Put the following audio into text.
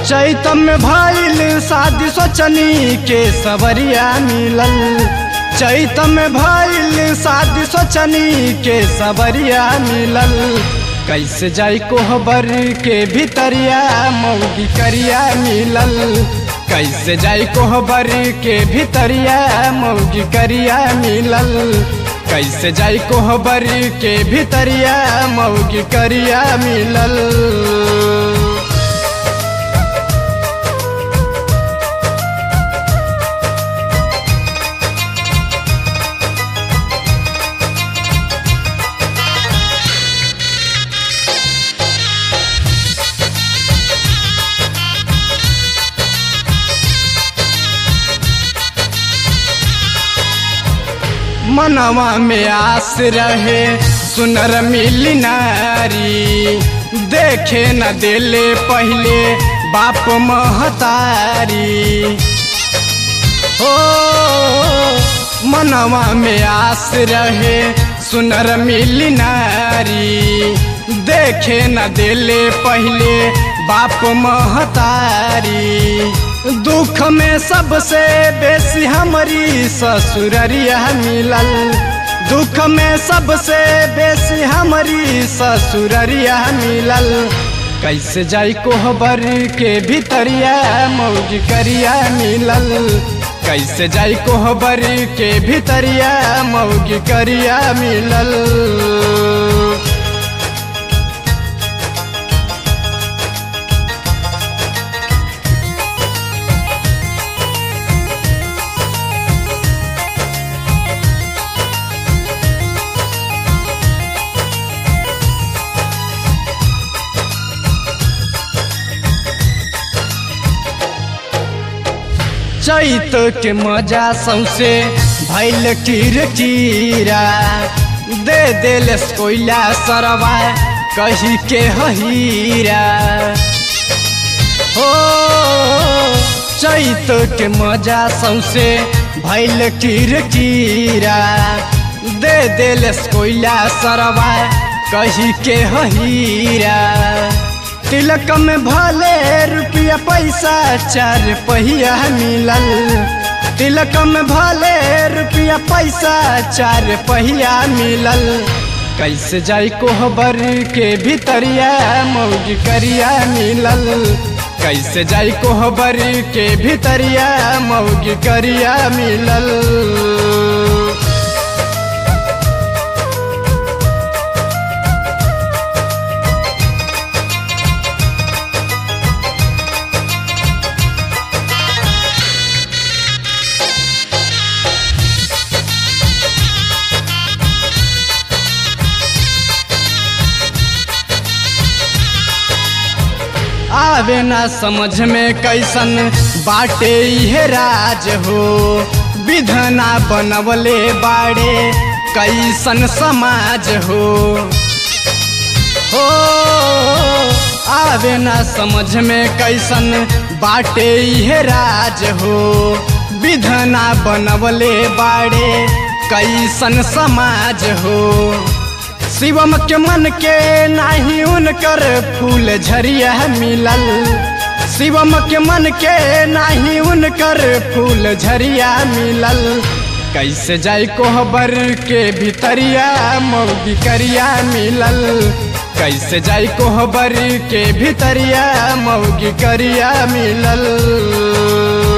चैतम में भइल शादी सोचनी के सवरिया मिलल चैतम में भइल शादी सोचनी के सवरिया मिलल कैसे जाई कोहबर के भीतरिया मौगी करिया मिलल कैसे जाई कोहबर के भीतरिया मौगी करिया मिलल कैसे जाई कोहबर के भीतरिया मौगी करिया मिलल मनवा में आस रहे सुनर मिली नारी देखे न दिले पहले बाप महतारी हो मनवा में आस रहे सुनर मिली नारी देखे न दिले पहले बाप महतारी दुख में सबसे बेसी हमारी ससुररिया मिलल दुख में सबसे बेसी हमारी ससुररिया मिलल कैसे जाई कोहबर के भीतरिया मौगी करिया मिलल कैसे जाई कोहबर के भीतरिया मौगी करिया मिलल चैत के मजा सौसे भैल कीर कीरा दे देल कोयला सरवा कही के हीरा हो चैत के मजा सौसे भैल कीर कीरा दे देल कोयला सरवा कही के हीरा तिलक में भले रुपया पैसा चार पहिया मिलल तिलक में भले रुपया पैसा चार पहिया मिलल कैसे जाई कोहबर के भीतरिया मौगी करिया मिलल कैसे जाई कोहबर के भीतरिया मौगी करिया मिलल आवे ना समझ में कैसन बाटे इहे राज हो विधना बनवले बाड़े कैसन समाज हो हो आवे ना समझ में कैसन बाटे इहे राज हो विधना बनवले बाड़े कैसन समाज हो शिवम के मन के नाही उनकर फूल झरिया मिलल शिवम के मन के नाही उनकर फूल झरिया मिलल कैसे जाई कोहबर के भीतरिया मौगी करिया मिलल कैसे जाई कोहबर के भीतरिया मौगी करिया मिलल